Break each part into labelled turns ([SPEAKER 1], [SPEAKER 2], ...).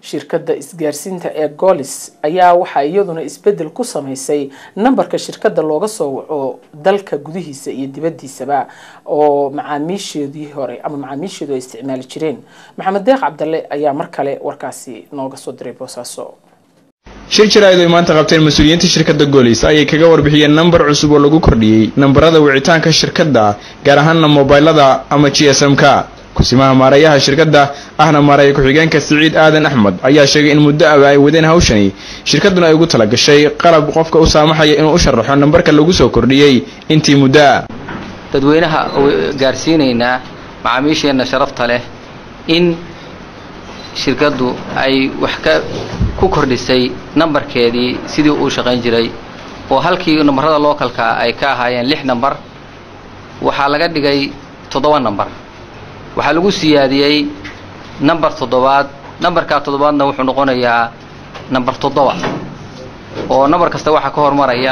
[SPEAKER 1] shirkadda isgaarsiinta ee golis ayaa waxaa iyaduna isbedel ku sameysay nambarka shirkadda looga soo waco dalka gudihiisa iyo dibadiisaba oo macaamiisheedii hore ama macaamiisheedu ay isticmaali jireen maxamed deeq cabdalle ayaa mar kale warkaasi nooga soo diray boosaaso
[SPEAKER 2] shir jaraa'id ay maanta qabteen mas-uuliyiinta shirkadda goolis ayay kaga warbixiyeen nambar cusub oo lagu kordhiyey nambarada wicitaanka shirkadda gaar ahaana mobaylada ama g s m-ka kusimaha maareeyaha shirkadda ahna maareeya ku-xigeenka siciid aadan axmed ayaa sheegay in muddo aba ay wadeen hawshani shirkadduna ay ugu tala gashay qalab qofka u saamaxaya inuu u sharaxo nambarka lagu soo kordhiyey intii muddoa
[SPEAKER 3] dadweynaha gaarsiinaynaa macaamiisheenna sharafta leh in shirkaddu ay wax ka ku kordhisay nambarkeedii sidii uu shaqayn jiray oo halkii nambarada lookalka ay ka ahaayeen lix nambar waxaa laga dhigay toddoba nambar waxaa lagu siyaadiyey nambar toddobaad nambarkaa toddobaadna wuxuu noqonayaa nambar toddoba oo nambar kasta waxaa ka hormaraya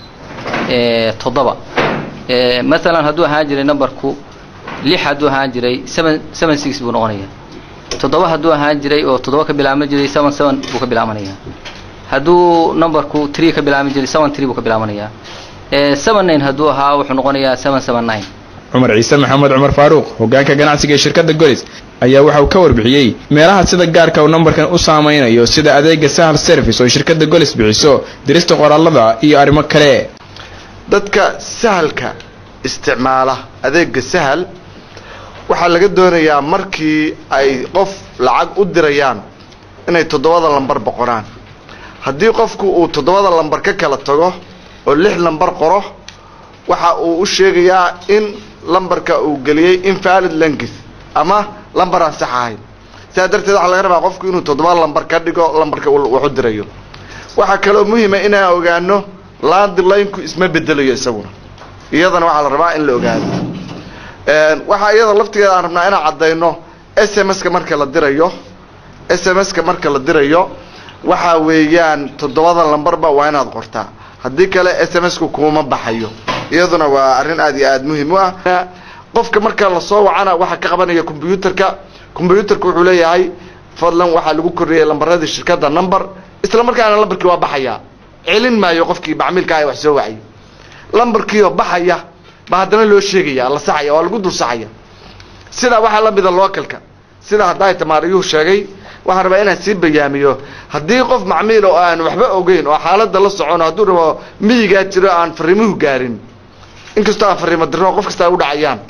[SPEAKER 3] toddoba maalan hadduu ahaan jiray nambarku lix hadduu ahaan jiray seven seven six buu noqonayaa toddoba hadduu ahaan jiray oo toddoba ka bilaabman jiray seven seven buu ka bilaabanayaa hadduu numberku tree ka bilaabman jiray seven tree buu ka bilaabanayaa seven nine hadduu ahaa wuxuu noqonayaa seven seven nine
[SPEAKER 2] cumar ciise maxamed cumar faaruuq hogaanka ganacsiga ee shirkadda golis ayaa waxa uu ka warbixiyey meelaha sida gaarka uu nambarkan u saameynayo sida adeega sahal service oo shirkadda golis bixiso dirista qoraalada iyo arrimo kale
[SPEAKER 4] dadka sahalka isticmaala adeega sahal waxaa laga doonayaa markii ay qof lacag u dirayaan inay toddobada lambar boqoraan haddii qofku uu toddobada lambar ka kala tago oo lix lambar qoro waxa uu u sheegayaa in lambarka uu geliyey invalid language ama lambar aan sax ahayn sidaa darteed waxaa laga rabaa qofku inuu toddoba lambar ka dhigo lambarka wax u dirayo waxaa kaloo muhiima inaan ogaano landline-ku isma bedelayo isaguna iyadana waxaa la rabaa in la ogaado waxaa iyada laftigeeda aan rabnaa inaan caddayno s m s-ka marka la dirayo s m s-ka marka la dirayo waxa weeyaan toddobada lambarba waa inaad qortaa haddii kale s m s-ku kuuma baxayo iyaduna waa arrin aad iyo aad muhiim u ah qofka marka lasoo wacana waxaa ka qabanaya combyuutarka combyuutarka wuxuu leeyahay fadlan waxaa lagu kordhiyay lambaradii shirkadda number isla markaana lambarkii waa baxaya celin maayo qofkii macmiilka ah wax soo wacay lambarkiioo baxaya ba haddana loo sheegaya la saxaya waa lagu dul saxaya sidaa waxaa la mida localka sida haddaa tamaariyuhu sheegay waxaan rabaa inaan sii bayaamiyo haddii qof macmiil oo aan waxba ogeyn oo xaaladda la socono hadduu rabo miyigaa jiro aan fariimuhu gaarin inkastoo aan fariimo dirno qof kasta ay u dhacayaan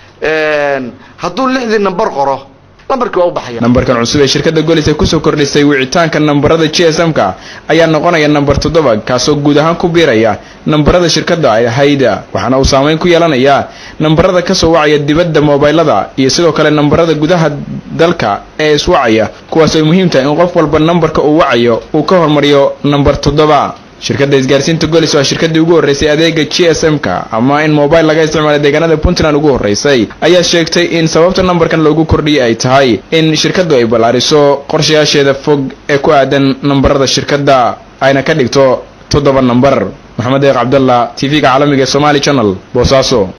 [SPEAKER 4] hadduu lixdii nambar qoro lambarkii waa u baxaya
[SPEAKER 2] nambarkan cusub ee shirkadda golis ay kusoo kordhisay wicitaanka nambarada g s m-ka ayaa noqonaya nambar toddoba kaasoo guud ahaan ku biiraya nambarada shirkadda ay ahayd waxaana uu saameyn ku yeelanayaa nambarada kasoo wacaya dibadda mobaylada iyo sidoo kale nambarada gudaha dalka ee iswacaya kuwaas ay muhiim tahay in qof walba nambarka uu wacayo uu ka hormariyo nambar toddoba shirkadda isgaarsiinta golis waa shirkaddii ugu horreysay adeega g s m-ka ama in mobile laga isticmaala deegaanada puntland ugu horreysay ayaa sheegtay in sababta nambarkan loogu kordhiyay ay tahay in shirkaddu ay ballaariso qorshayaasheeda fog ee ku aadan nambarada shirkadda ayna ka dhigto toddoba nambar maxamed eeq cabdalla t v-ga caalamiga ee somaali channel boosaaso